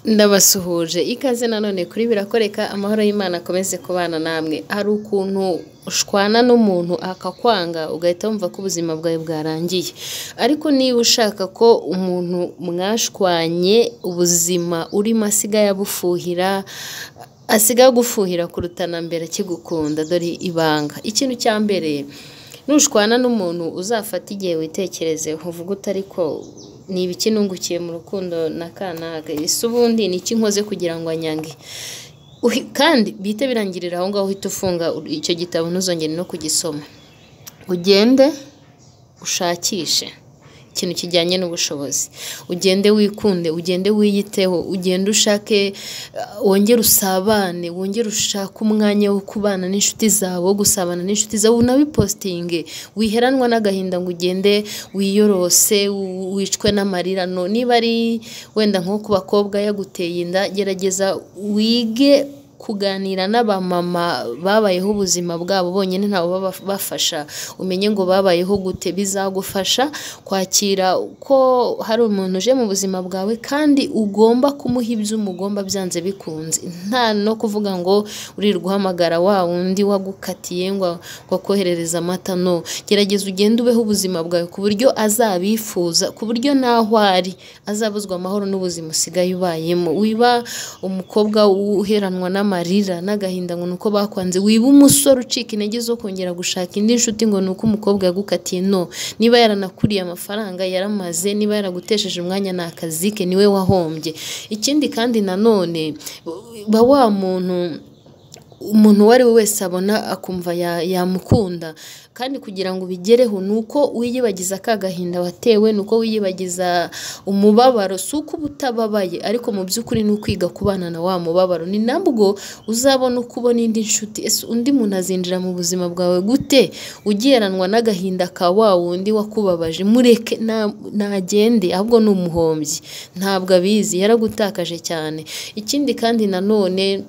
Ndabasuhuje ikaze nanone kuri birakoreka amahoro y'Imana akomeze kubana namwe, hari ukuntu ushwana n'umuntu akakwanga ugahita wumva ko ubuzima bwawe bwarangiye, ariko niba ushaka ko umuntu mwashwanye ubuzima urimo asigaye abufuhira, asigaye agufuhira kuruta na mbere akigukunda, dore ibanga, ikintu cya mbere nushwana n'umuntu uzafate igihe witekerezeho uvuge ute ariko niba iki nungukiye mu rukundo na kanaka, ese ubundi ni iki nkoze kugira ngo anyange, kandi bihite birangirira aho ngaho uhite ufunga icyo gitabo ntuzongere no kugisoma, ugende ushakishe ikintu kijyanye n'ubushobozi, ugende wikunde, ugende wiyiteho, ugende ushake wongere usabane, wongere ushake umwanya wo kubana n'inshuti zawe, wo gusabana n'inshuti zawe, unabipositinge, wiheranwa n'agahinda ngo ugende wiyorose, wicwe n'amarirano, niba ari wenda nko ku bakobwa yaguteye inda, gerageza wige kuganira n'abamama babayeho ubuzima bwabo bonyine ntawe ubabafasha, umenye ngo babayeho gute, bizagufasha kwakira ko hari umuntu uje mu buzima bwawe kandi ugomba kumuha ibyo umugomba byanze bikunze, nta no kuvuga ngo uririrwa uhamagara wa wundi wagukatiye ngo akoherereze amata, no, gerageza ugende ubeho ubuzima bwawe ku buryo azabifuza, ku buryo n'aho ari azabuzwa amahoro n'ubuzima usigaye ubayemo, wiba umukobwa uheranwa n'ama amarira n'agahinda ngo ni uko bakwanze, wiba umusore ucika intege zo kongera gushaka indi nshuti ngo ni uko umukobwa yagukatiye, no, niba yaranakuriye amafaranga yaramaze, niba yaragutesheje umwanya ni akazi ke niwe wahombye, ikindi kandi nanone ba wa muntu, umuntu uwo ari we wese abona akumva yamukunda kandi kugira ngo ubigereho ni uko wiyibagiza ka gahinda watewe, ni uko wiyibagiza umubabaro, si uko uba utababaye ariko mu by'ukuri ni ukwiga kubana na wa mubabaro, ni nabwo uzabona uko ubona indi nshuti, ese undi muntu azinjira mu buzima bwawe gute ugereranwa n'agahinda ka wa wundi wakubabaje, mureke ntagende ahubwo ni umuhombyi, ntabwo abizi yaragutakaje cyane, ikindi kandi nanone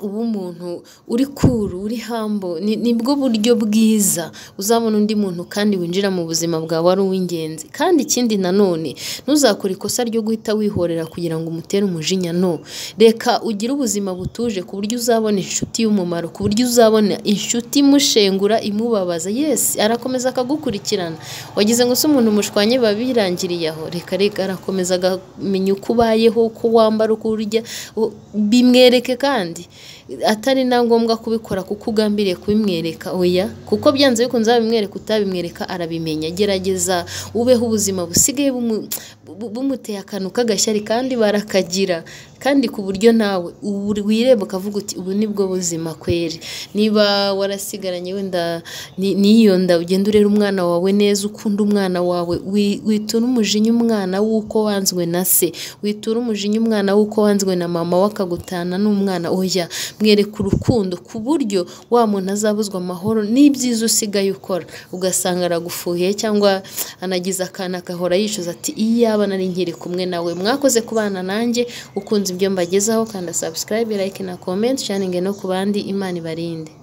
uba umuntu uri kuru, uri humble, nibwo buryo bwiza uzabona undi muntu kandi winjira mu buzima bwawe ari uw'ingenzi, kandi ikindi nanone ntuzakore ikosa ryo guhita wihorera kugira ngo umutere umujinya, no, reka ugire ubuzima butuje ku buryo uzabona inshuti y'umumaro, ku buryo uzabona inshuti imushengura, imubabaza, yesi arakomeza akagukurikirana, wagize ngo se umuntu mushwanye biba birangiriye aho, reka reka arakomeza akamenya uko ubayeho, uko wambara, uko urya, bimwereke kandi atari na ngombwa kubikora kuko ugambiriye kubimwereka, oya kuko byanze bikunze wabimwereka utabimwereka arabimenya, gerageza ubeho ubuzima busigaye bumuteye akantu k'agashyari kandi barakagira kandi ku buryo nawe wireba ukavuga uti ubu ni bwo buzima kweri, niba warasigaranye wenda n'iyo nda ugenda urera umwana wawe neza, ukunde umwana wawe, witure umujinya umwana w'uko wanzwe na se, witure umujinya umwana w'uko wanzwe na mama we akagutana n'umwana, oya mwereke urukundo ku buryo wa muntu azabuzwa amahoro n'ibyiza usigaye ukora, ugasanga aragufuhiye cyangwa anagize akantu agahora yicuza ati iyaba nari nkiri kumwe nawe, mwakoze kubana nanjye, ukunze ibyo mbagezaho, kanda subscribe, like na comment, sharinge no ku bandi, Imana ibarinde.